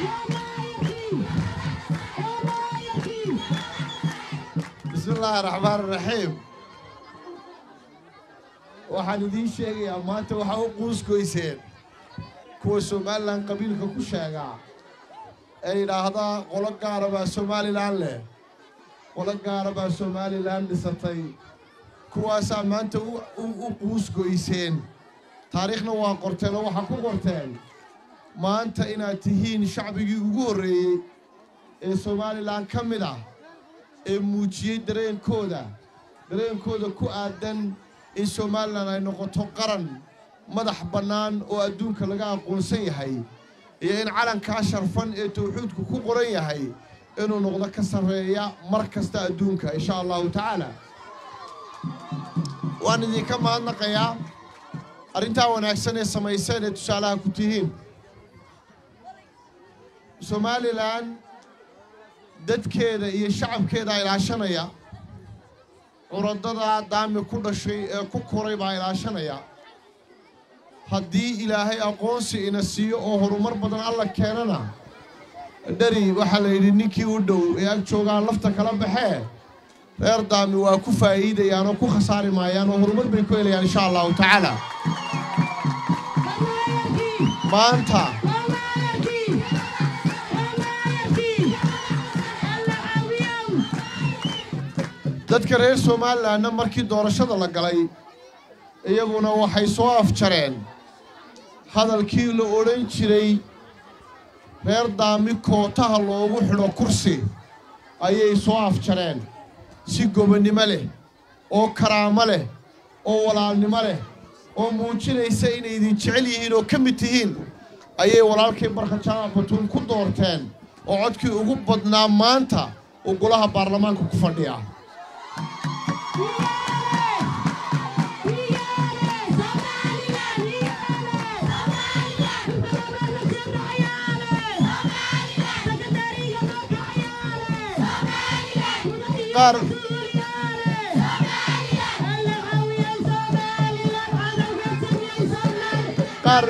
bismi illaahi raxmaan raxiim waxaan idiin sheegayaa maanta waxaa u quusgoyseen kuwa somalilan qabiilka ku sheegaa ee yidhaahdaa qolo gaara baa somalilan leh qolo gaara baa somalilan dhisatay kuwaasaa maanta u quusgoyseen taariikhna waa qorteen oo waxaa ku qorteen maanta inaad tihiin shacbigii ugu horreeyey ee somalilan ka mid ah ee muujiyey dareenkooda dareenkooda ku aadan in somalilan ay noqoto qaran madax bannaan oo adduunka laga aqoonsan yahay iyo in calankaa sharfan ee tawxiidku ku qoran yahay inuu noqdo ka sarreeya mar kasta adduunka insha allahu tacaala waan idinka mahadnaqayaa arrintaa wanaagsan ee samayseen ee tusaalaha ku tihiin somalilan dadkeeda iyo shacabkeedaa ilaashanaya curadada daami ku dhashay ee ku koray baa ilaashanaya haddii ilaahay aqoonsi ina siiyo oo horumar badan alla keenana dheri waxaa la yidhi ninkii u dhow ee ag joogaan lafta kala baxee reer daami waa ku faa'iidayaan oo ku khasaari maayaan oo horumar bay ku helayaan insha allahu tacaala maanta dadka reer somalilanna markii doorashada la galay iyaguna waxay soo afjareen hadalkii la odhan jiray reer daami kootaha loogu xidho kursi ayay soo afjareen si gobonnimo leh oo karaamo leh oo walaalnimo leh oo muujinaysa inay idin jecel yihiin oo ka mid tihiin ayay walaalkay barka jaamac batuun ku doorteen oo codkii ugu badnaa maanta uu golaha baarlamaanka ku fadhiya qaar qaar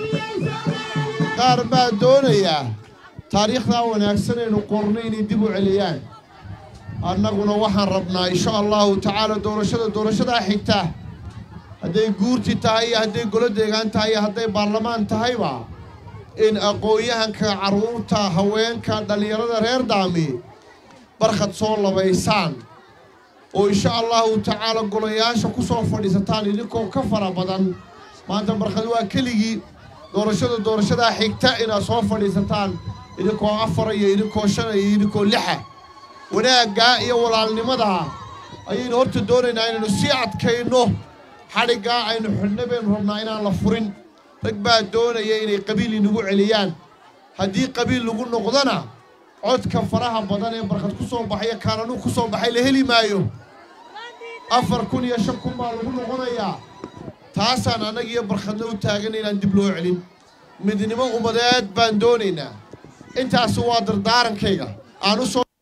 qaar baa doonayaa taariikhdaa wanaagsan aynu qorno inay dib u celiyaan annaguna waxaan rabnaa insha allahu tacaala doorashada doorashadaa xigta hadday guurti tahay iyo hadday golo deegaan tahay iyo hadday baarlamaan tahayba in aqoon-yahanka carruurta haweenka dhallinyarada reer daami barkhad soo labaysaan oo insha allahu tacaala golayaasha ku soo fadhiisataan idinkoo ka fara badan maanta barkhad waa keligii doorashada doorashadaa xigta inaad soo fadhiisataan idinkoo afara iyo idinkoo shana iyo idinkoo lixa wanaaggaa iyo walaalnimadaa ayaynu horta doonaynaa inaynu sii adkayno xadhiggaa aynu xidhna baynu rabnaa inaan la furin rag baa doonaya inay qabiil inagu celiyaan haddii qabiil lagu noqdona codka faraha badan ee barkad ku soo baxaya kaananuu ku soo baxay la heli maayo afar kun iyo shan kun baa lagu noqonayaa taasaan annagiiyo barkhadna u taagan inaan dib loo celin midnimo ummadeed baan doonaynaa intaasi waa dardaarankayga aan u soo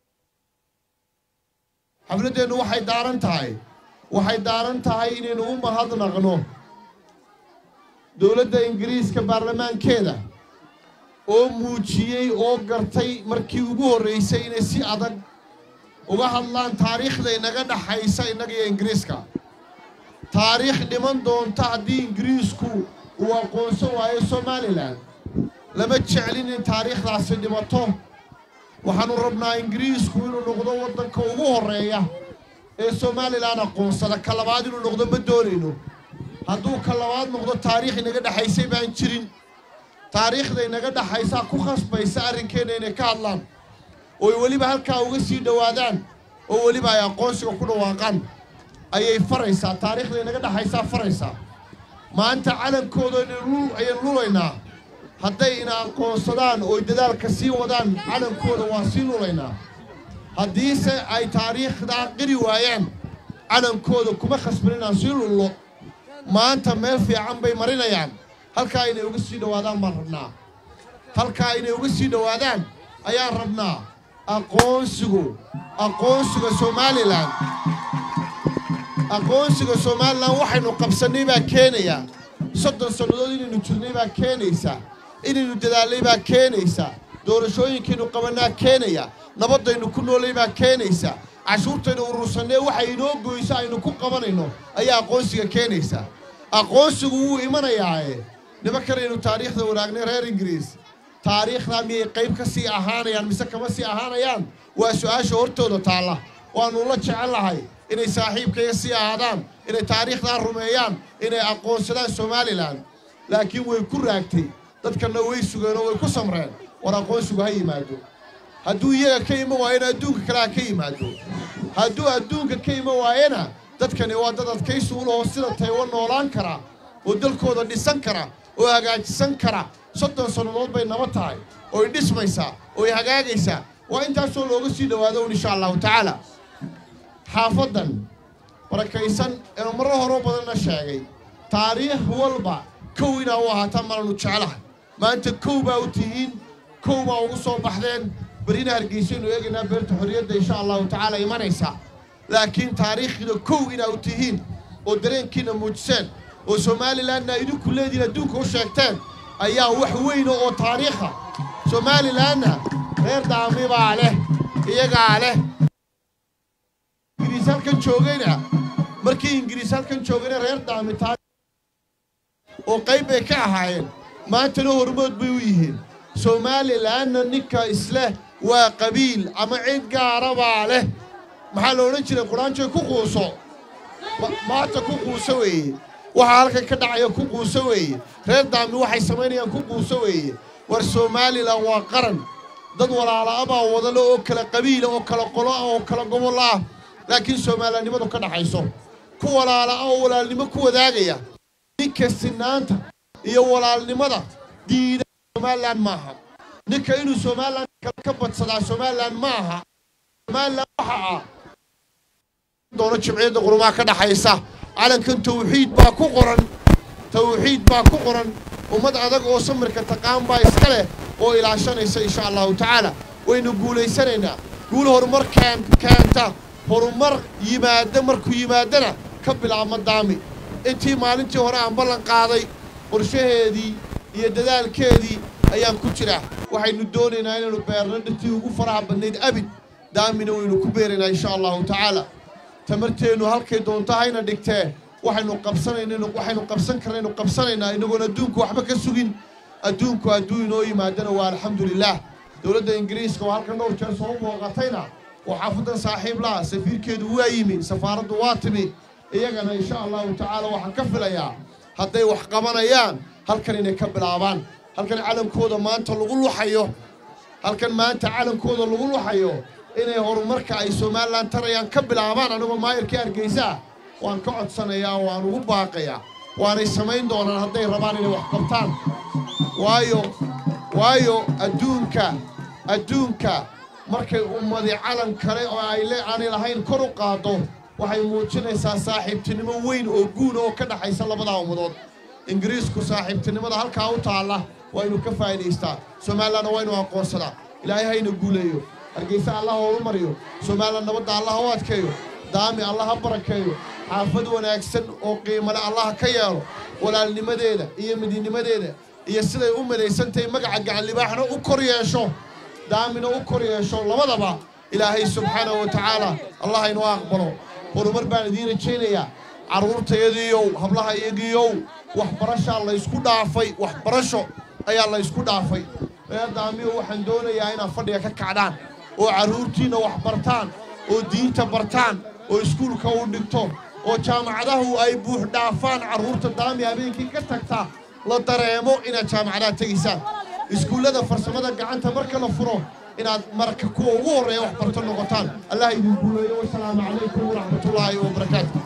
xafladdeennu waxay daaran tahay waxay daaran tahay inaynu u mahadnaqno dowladda ingiriiska baarlamaankeeda oo muujiyey oo gartay markii ugu horraysay inay si adag uga hadlaan taariikhda inaga dhaxaysa innaga iyo ingiriiska taariikh dhiman doonta haddii ingiriisku uu aqoonsan waayo somalilan lama jeclin in taariikhdaasi dhimato waxaannu rabnaa ingiriisku inuu noqdo waddanka ugu horreeya ee somalilan aqoonsada ka labaad inuu noqdo ma doonayno hadduu ka labaad noqdo taariikh inaga dhexaysay baan jirin taariikhda inaga dhaxaysaa ku khasbaysa arrinkeenna inay ka hadlaan ooy weliba halkaa uga sii dhowaadaan oo weliba ay aqoonsiga ku dhawaaqaan ayay faraysaa taariikhda inaga dhaxaysaa faraysaa maanta calankooda ayaynu lulaynaa hadday ina aqoonsadaan ooy dadaalka sii wadaan calankooda waa sii lulaynaa haddiise ay taariikhdaa qiri waayaan calankooda kuma khasban inaan sii lullo maanta meel fiican bay marinayaan halkaa inay uga sii dhowaadaan baan rabnaa halkaa inay uga sii dhowaadaan ayaan rabnaa aqoonsigu aqoonsiga somalilan aqoonsiga somalilan waxaynu qabsannay baa keenayaa soddon sannadood inaynu jirnay baa keenaysaa inaynu dadaalnay baa keenaysaa doorashooyinkaynu qabannaa keenaya nabaddaynu ku noolay baa keenaysa cashuurtaynu urursanee waxa inoo goyso aynu ku qabanayno ayaa aqoonsiga keenaysa aqoonsigu wuu imanayaae nimankanaynu taariikhda wanaagnay reer ingiriis taariikhdaa miyay qayb ka sii ahaanayaan mise kama sii ahaanayaan waa su-aasha hortooda taalla waannu la jecellahay inay saaxiibkaya sii ahaadaan inay taariikhdaa rumeeyaan inay aqoonsadaan somalilan laakiin way ku raagtay dadkanna way sugeen oo way ku samreen war aqoonsigu ha yimaado hadduu iyaga ka iman waayena adduunka kale ha ka yimaado hadduu adduunka ka iman waayena dadkani waa dad adkaysi u lahoo sida taywan noolaan kara oo dalkooda dhisan kara oo hagaajisan kara soddon sannadood bay naba tahay ooy dhismaysaa ooy hagaagaysaa waa intaasoo looga sii dhowaado un insha allahu tacaala xaafaddan barakaysan eenu marro horoo badanna sheegay taariikh walba kow inaa u ahaataan malanu jeclahay maanta kow baa u tihiin kow baa ugu soo baxdeen berina hargeysaynu eegaynaa beerta xorriyadda insha allahu tacaala imanaysa laakiin taariikhina kow inaa u tihiin oo dareenkiina muujiseen oo somalilanna idinku leediin adduunka u sheegteen ayaa wax weyna oo taariikha somalilanna reer daami baa leh iyagaa leh ingiriis halkan joogayna markii ingiriis halkan joogayna reer daami oo qayb bay ka ahaayeen maantana hormood bay u yihiin somalilanna ninka isleh waa qabiil ama cid gaara baa leh maxaa la odhan jiray quraanjoy ku quuso maanta ku quuso weeye waxaa halkan ka dhacaya ku quuso weeye reer daami waxay samaynayaan ku quuso weeye war somalilan waa qaran dad walaala abaa wadale oo kala qabiila oo kala qolo ah oo kala gobol ah laakiin soomaalilannimadu ka dhaxayso ku walaala ah oo walaalnimo ku wadaagaya ninka sinaanta iyo walaalnimada diida somalilan maaha ninka inuu somalilan kale ka badsadaa somalilan ma aha somalilan waxa ah doono jimciyadda qurumaha ka dhaxaysa calankan tawxiid baa ku qoran tawxiid baa ku qoran ummad adag oo samirka taqaan baa iska leh oo ilaashanaysa insha allahu tacaala waynu guulaysanaynaa guul horumar keen keenta horumar yimaada markuu yimaadana ka bilaabma daami intii maalintii hore aan ballan qaaday qorshaheedii iyo dadaalkeedii ayaan ku jiraa waxaynu doonaynaa inaynu beerno dhirtii ugu faraha badnayd abid daamina waynu ku beeraynaa insha allahu tacaala tamarteennu halkay doonto hayna dhigtee waxaynu qabsanayna waxaynu qabsan karnaynu qabsanaynaa inagoon adduunku waxba ka sugin adduunku hadduu inoo yimaadana waa alxamdulilaah dowladda ingiriiska oo halkan dhowr jeer soo booqatayna oo xaafadan saaxiib laha safiirkeedu waa yimi safaaraddu waa timi iyagana insha allahu tacaala waxaan ka filayaa hadday wax qabanayaan halkan inay ka bilaabaan halkan calankooda maanta lagu luxayo halkan maanta calankooda lagu luxayo inay horumarka ay somalilan tarayaan ka bilaabaan anigoo maayarkii hargeysaa waan ka codsanayaa waan ugu baaqayaa waanay samayn doonaan hadday rabaan inay wax qabtaan waayo waayo adduunka adduunka markay ummadi calan kale oo ay le aanay lahayn kor u qaado waxay muujinaysaa saaxiibtinimo weyn oo guuna oo ka dhaxaysa labadaa ummadood ingiriisku saaxiibtinimada halkaa u taalla waa inuu ka faa'idaystaa somalilanna waa inuu aqoonsadaa ilaahay hayna guuleeyo hargeysa allah horu mariyo somalilan nabadda allah u adkeeyo daami allah ha barakeeyo xaafad wanaagsan oo qiimale allah ka yeelo walaalnimadeeda iyo midinimadeeda iyo siday u midaysantahay magaca gacan libaaxna u kor yeesho daamina u kor yeesho labadaba ilaahay subxaanahu wa tacaala allah inoo aqbalo horumar baan idiin rajaynayaa carruurtayadiiyow hablaha iyagiiyow waxbarashaa laysku dhaafay waxbarasho ayaa laysku dhaafay reer daamiyo waxaan doonayaa inaad fadhiga ka kacdaan oo carruurtiinna wax bartaan oo diinta bartaan oo iskuulka u dhigto oo jaamacadahu ay buux dhaafaan carruurta daami habeenkii ka tagta la dareemo inaad jaamacadaha tegaysaan iskuullada farsamada gacanta marka la furo inaad marka kuwa ugu horreeya wax barto noqotaan allah idin guuleeyo wasalaamu calaykum waraxmatullaahi wabarakaatu